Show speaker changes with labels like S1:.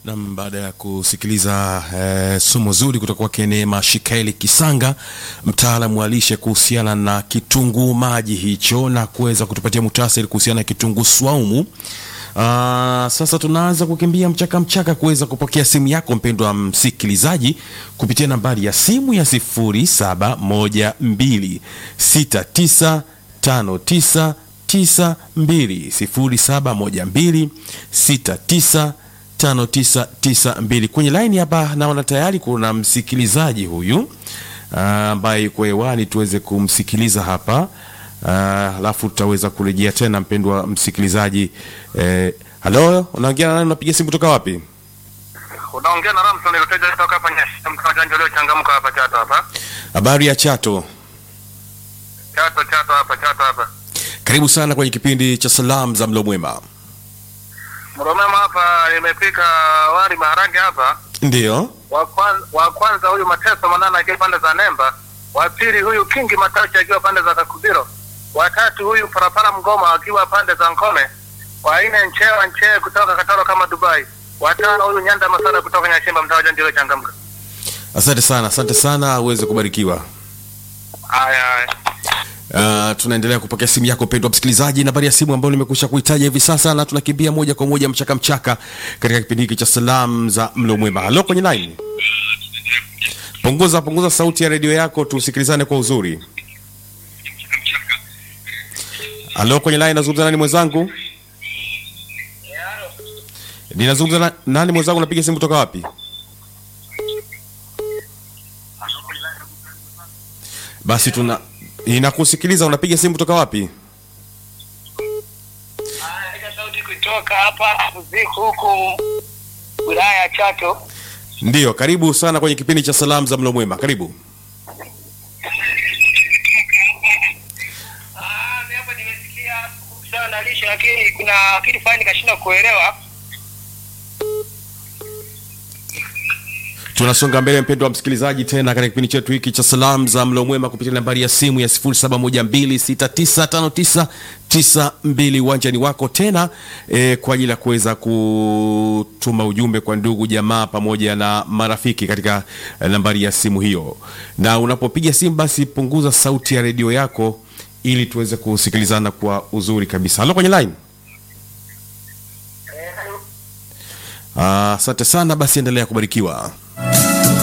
S1: Nam, baada ya kusikiliza eh, somo zuri kutoka kwake Neema Shikaeli Kisanga, mtaalamu wa lishe kuhusiana na kitunguu maji hicho, na kuweza kutupatia muhtasari kuhusiana na kitunguu swaumu. Ah, sasa tunaanza kukimbia mchaka mchaka kuweza kupokea simu yako mpendwa msikilizaji kupitia nambari ya simu ya 0712695992 071269 5992 kwenye laini hapa, naona tayari kuna msikilizaji huyu ambaye yuko hewani, tuweze kumsikiliza hapa alafu tutaweza kurejea tena. Mpendwa msikilizaji, eh, halo, unaongea na nani? Unapiga simu kutoka wapi?
S2: Unaongea na Ramson Luteja kutoka hapa Nyasha, mtaa janja leo changamka hapa Chato hapa.
S1: Habari ya Chato,
S2: Chato Chato hapa Chato hapa.
S1: karibu sana kwenye kipindi cha salamu za mlo mwema.
S2: Mromema hapa nimepika wali maharage hapa.
S1: Ndiyo,
S2: Wa kwanza, wa kwanza huyu Mateso Manana akiwa pande za Nemba, wa pili huyu Kingi Matachi akiwa pande za Kakubiro, wa tatu huyu Parapara Mgoma akiwa pande za Nkome, wa nne Nchewa Nchee kutoka Katoro kama Dubai, wa tano huyu Nyanda Masara kutoka Nyashimba mtaa janja leo changamka.
S1: asante sana, asante sana, uweze kubarikiwa.
S2: Haya haya.
S1: Uh, tunaendelea kupokea simu yako mpendwa msikilizaji, nambari ya simu ambayo nimekusha kuitaja hivi sasa, na tunakimbia moja kwa moja mchaka mchaka katika kipindi hiki cha salamu za mlo mwema. Halo kwenye line, punguza punguza sauti ya redio yako tusikilizane kwa uzuri. Halo kwenye line, nazungumza nani mwenzangu? Ninazungumza na, nani mwenzangu? Napiga simu kutoka wapi? Basi tuna inakusikiliza. Unapiga simu kutoka wapi?
S3: Napiga sauti kutoka hapa Uziku huku wilaya ya Chato.
S1: Ndiyo, karibu sana kwenye kipindi cha salamu za mlo mwema. Karibu.
S3: Ah, mimi hapo nimesikia kuhusiana na lishe, lakini kuna kitu fulani nikashindwa kuelewa.
S1: Tunasonga mbele mpendwa wa msikilizaji, tena katika kipindi chetu hiki cha salamu za mlo mwema kupitia nambari ya simu ya 0712695992 uwanjani wako tena e, kwa ajili ya kuweza kutuma ujumbe kwa ndugu jamaa pamoja na marafiki katika eh, nambari ya simu hiyo, na unapopiga simu basi punguza sauti ya redio yako ili tuweze kusikilizana kwa uzuri kabisa. Halo kwenye line. Ah, Asante sana, basi endelea kubarikiwa.